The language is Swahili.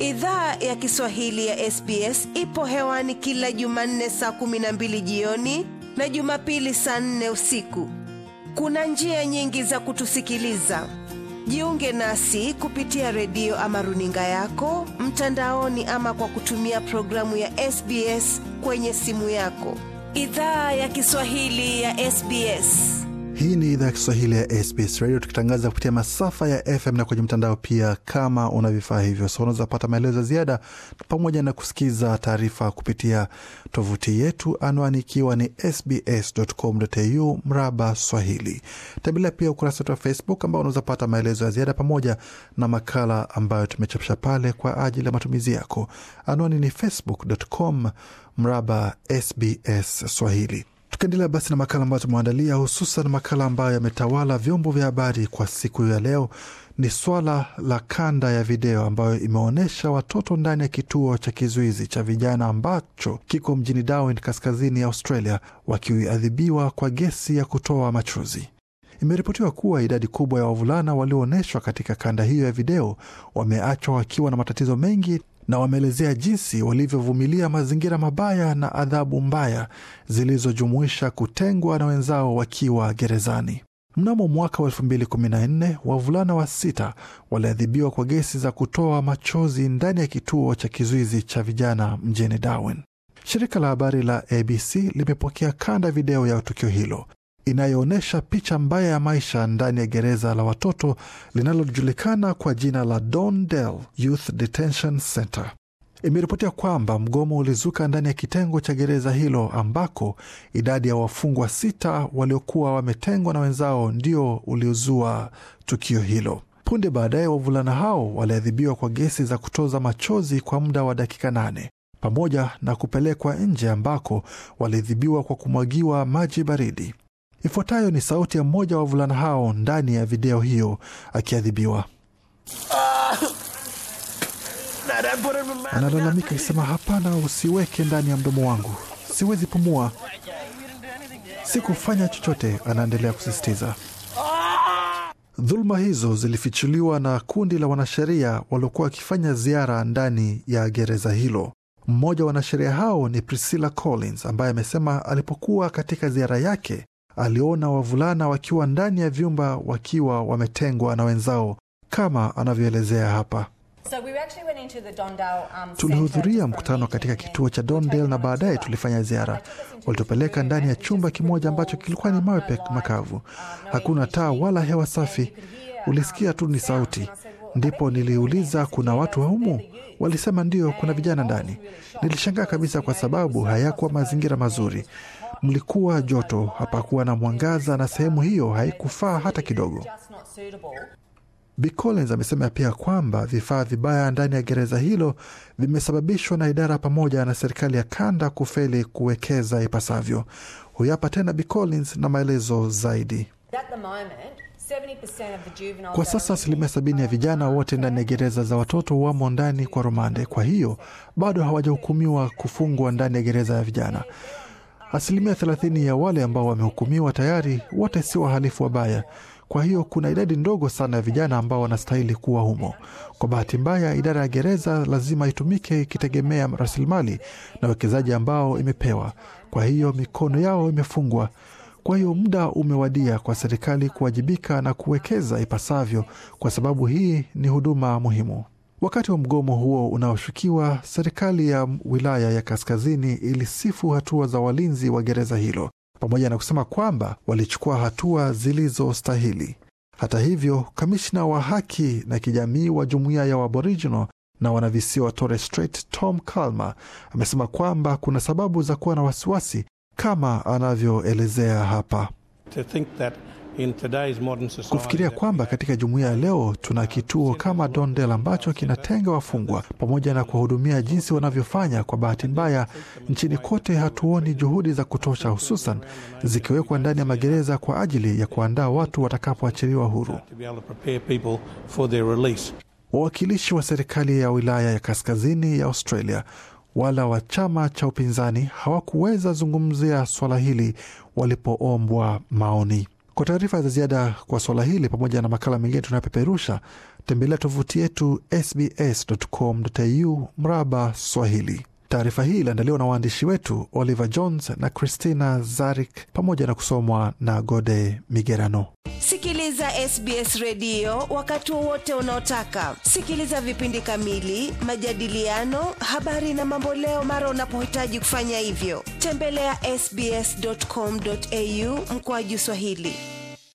Idhaa ya Kiswahili ya SBS ipo hewani kila Jumanne saa kumi na mbili jioni na Jumapili saa nne usiku. Kuna njia nyingi za kutusikiliza. Jiunge nasi kupitia redio ama runinga yako mtandaoni, ama kwa kutumia programu ya SBS kwenye simu yako. Idhaa ya Kiswahili ya SBS. Hii ni idhaa ya Kiswahili ya SBS Radio, tukitangaza kupitia masafa ya FM na kwenye mtandao pia. Kama una vifaa hivyo, so unaweza pata maelezo ya ziada pamoja na kusikiza taarifa kupitia tovuti yetu, anwani ikiwa ni sbs.com.au mraba Swahili. Tembelea pia ukurasa wetu wa Facebook ambao unaweza pata maelezo ya ziada pamoja na makala ambayo tumechapisha pale kwa ajili ya matumizi yako. Anwani ni facebook.com mraba SBS Swahili. Tukiendelea basi na makala ambayo tumeandalia, hususan makala ambayo yametawala vyombo vya habari kwa siku ya leo ni swala la kanda ya video ambayo imeonyesha watoto ndani ya kituo cha kizuizi cha vijana ambacho kiko mjini Darwin, kaskazini ya Australia, wakiadhibiwa kwa gesi ya kutoa machozi. Imeripotiwa kuwa idadi kubwa ya wavulana walioonyeshwa katika kanda hiyo ya video wameachwa wakiwa na matatizo mengi na wameelezea jinsi walivyovumilia mazingira mabaya na adhabu mbaya zilizojumuisha kutengwa na wenzao wakiwa gerezani. Mnamo mwaka wa 2014 wavulana wa sita waliadhibiwa kwa gesi za kutoa machozi ndani ya kituo cha kizuizi cha vijana mjini Darwin. Shirika la habari la ABC limepokea kanda video ya tukio hilo inayoonyesha picha mbaya ya maisha ndani ya gereza la watoto linalojulikana kwa jina la Dondale Youth Detention Center. Imeripotia kwamba mgomo ulizuka ndani ya kitengo cha gereza hilo ambako idadi ya wafungwa sita waliokuwa wametengwa na wenzao ndio uliozua tukio hilo. Punde baadaye, wavulana hao waliadhibiwa kwa gesi za kutoza machozi kwa muda wa dakika nane pamoja na kupelekwa nje ambako waliadhibiwa kwa kumwagiwa maji baridi. Ifuatayo ni sauti ya mmoja wa wavulana hao ndani ya video hiyo akiadhibiwa. Analalamika akisema, hapana, usiweke ndani ya mdomo wangu, siwezi pumua, sikufanya chochote. Anaendelea kusisitiza. Dhuluma hizo zilifichuliwa na kundi la wanasheria waliokuwa wakifanya ziara ndani ya gereza hilo. Mmoja wa wanasheria hao ni Priscilla Collins ambaye amesema alipokuwa katika ziara yake aliona wavulana wakiwa ndani ya vyumba wakiwa wametengwa na wenzao kama anavyoelezea hapa. So we actually went into the Dondale, um, Tulihudhuria centre mkutano for a katika meeting kituo cha and we were Dondale taken na on a baadaye tour. tulifanya ziara. They took us into Walitupeleka this ndani ya room chumba and kimoja it was ambacho all, kilikuwa ni um, mawe no pe- light, makavu, uh, no hakuna taa air wala hewa and safi. you could hear, Ulisikia um, tu ni sounds. sauti. And I said, well, Ndipo are there people in there? niliuliza They said, kuna "Yeah, watu those- humu? they're the youth." Walisema ndio, kuna And vijana I was ndani. really shocked Nilishangaa because, kabisa you kwa know, it was sababu so hayakuwa claustrophobic mazingira and it mazuri. was hot. Mlikuwa There was no joto, light, hapakuwa na there was, mwangaza na sehemu um, hiyo you know, haikufaa hata it's kidogo. just not suitable. Bi Collins amesema pia kwamba vifaa vibaya ndani ya gereza hilo vimesababishwa na idara pamoja na serikali ya kanda kufeli kuwekeza ipasavyo. Huyu hapa tena Bi Collins na maelezo zaidi. At the moment, 70% of the juveniles Kwa that sasa are asilimia sabini ya vijana wote ndani ya gereza za watoto wamo ndani kwa rumande, kwa hiyo bado hawajahukumiwa kufungwa ndani ya gereza ya vijana. Asilimia thelathini ya wale ambao wamehukumiwa tayari wote si wahalifu wabaya. Kwa hiyo kuna idadi ndogo sana ya vijana ambao wanastahili kuwa humo. Kwa bahati mbaya, idara ya gereza lazima itumike ikitegemea rasilimali na uwekezaji ambao imepewa. Kwa hiyo mikono yao imefungwa. Kwa hiyo muda umewadia kwa serikali kuwajibika na kuwekeza ipasavyo, kwa sababu hii ni huduma muhimu. Wakati wa mgomo huo unaoshukiwa, serikali ya wilaya ya kaskazini ilisifu hatua za walinzi wa gereza hilo pamoja na kusema kwamba walichukua hatua zilizostahili. Hata hivyo, kamishna wa haki na kijamii wa jumuiya ya Aboriginal na wanavisiwa wa Torres Strait Tom Calma amesema kwamba kuna sababu za kuwa na wasiwasi kama anavyoelezea hapa. to think that in today's modern society Kufikiria that kwamba katika jumuiya ya leo tuna kituo kama Dondel ambacho kinatenga wafungwa pamoja na kuwahudumia jinsi wanavyofanya. Kwa bahati mbaya, nchini kote hatuoni juhudi za kutosha, hususan zikiwekwa ndani ya magereza kwa ajili ya kuandaa watu watakapoachiliwa huru. to be able to prepare people for their release. Wawakilishi wa serikali ya wilaya ya kaskazini ya Australia wala wa chama cha upinzani hawakuweza zungumzia swala hili walipoombwa maoni. Kwa taarifa za ziada kwa suala hili pamoja na makala mengine tunayopeperusha, tembelea tovuti yetu sbs.com.au mraba Swahili. Taarifa hii iliandaliwa na waandishi wetu Oliver Jones na Christina Zarik pamoja na kusomwa na Gode Migerano. Sikiliza SBS redio wakati wowote unaotaka. Sikiliza vipindi kamili, majadiliano, habari na mamboleo mara unapohitaji kufanya hivyo. Tembelea sbs.com.au mkoaju Swahili.